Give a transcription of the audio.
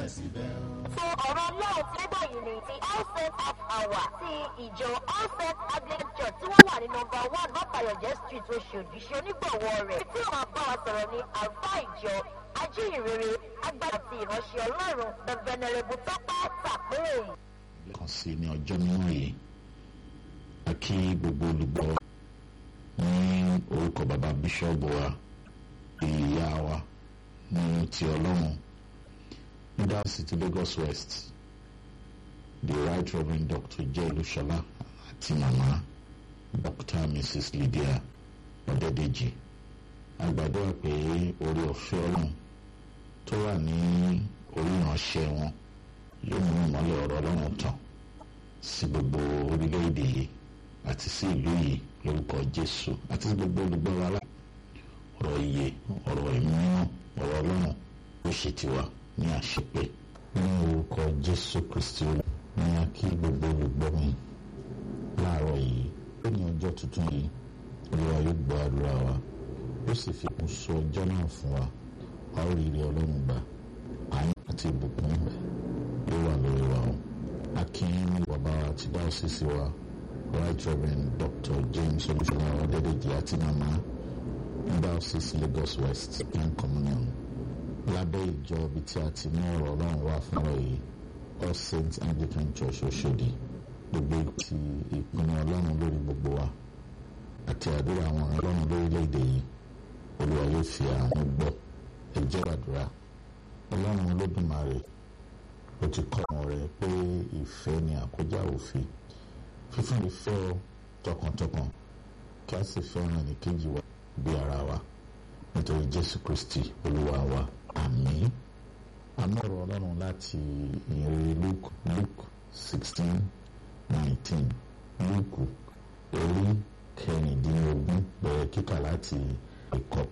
síbẹ̀síbẹ̀ o. So ọ̀rọ̀ náà ti dé báyìí ní ti all saints half hour ti ìjọ all saints anglican church tí wọ́n wà ní nọmba one mọ́tàyọ̀jẹ́ street oṣòdì ṣe onígbọ̀wọ́ rẹ̀ tí wọ́n bá wa sọ̀rọ̀ ní àlùfáà ìjọ ajíhìnrere agbára àti ìránṣẹ́ ọlọ́run the venerable tọ́pẹ́ tàpérè. kan sí ní ọjọ́ mímọ́ yìí a kí gbogbo olùgbọ́ ní orúkọ bàbá bíṣọ́ọ̀bù wa ìyá wa ní ti ọlọ́run ní dásìtì Lagos West the right reverend Dr. jẹ́ olúṣọlá àti màmá Dr. Mrs. Lydia ọ̀dẹ́dẹ́jì a gbàdúrà pé orí ọ̀fẹ́ ọlọ́run tó wà ní orí ìránṣẹ́ wọn yóò mú ìmọ́lẹ̀ ọ̀rọ̀ ọlọ́run tàn sí gbogbo orílẹ̀-èdè yìí àti sí ìlú yìí lórúkọ jésù àti sí gbogbo olùgbọ́ wa lá ọ̀rọ̀ iye ọ̀rọ̀ ìmíràn ọ̀rọ̀ ọlọ́run ó ṣe tiwa ní àṣepé ní orúkọ jésù kristi ní a kí gbogbo olùgbọ́ mi láàárọ̀ yìí ó ní ọjọ́ tuntun yìí olúwa yóò gbọ́ àdúrà wa ó sì fi kún so ọjọ́ náà fún wa a ó rí ire ọlọ́run gbà àánú àti ìbùkún rẹ̀ ló wà lórí wa o akin bàbá àti dáhùsísì wa right reverend dr james olùfọlá ọdẹdẹjì àti màmá dáhùsísì lagos west and communion lábẹ́ ìjọ ibi tí a ti mú ọ̀rọ̀ ọlọ́run wá fún ọ yìí all saints anglican church oṣòdì gbogbo ti ìpinnu ọlọ́run lórí gbogbo wa àti àdúrà àwọn ọlọ́run lórílẹ̀‐èdè yìí olúwa yóò fi àánú gbọ́ ẹ jẹ́ àdúrà ọlọ́run olódùmarè ó ti kọ́ ọmọ rẹ̀ pé ìfẹ́ ni àkójá òfin fífún ìfẹ́ ọ tọkàntọkàn kí a sì fẹ́ràn ẹnìkejì wa bí ara wa nítorí jésù kristi olúwa wa àmín amọ̀rọ̀ ọlọ́run láti ìrere luke luke sixteen nineteen luke orí kẹrìndínlógún bẹ̀rẹ̀ kíkà láti ìkọkàn.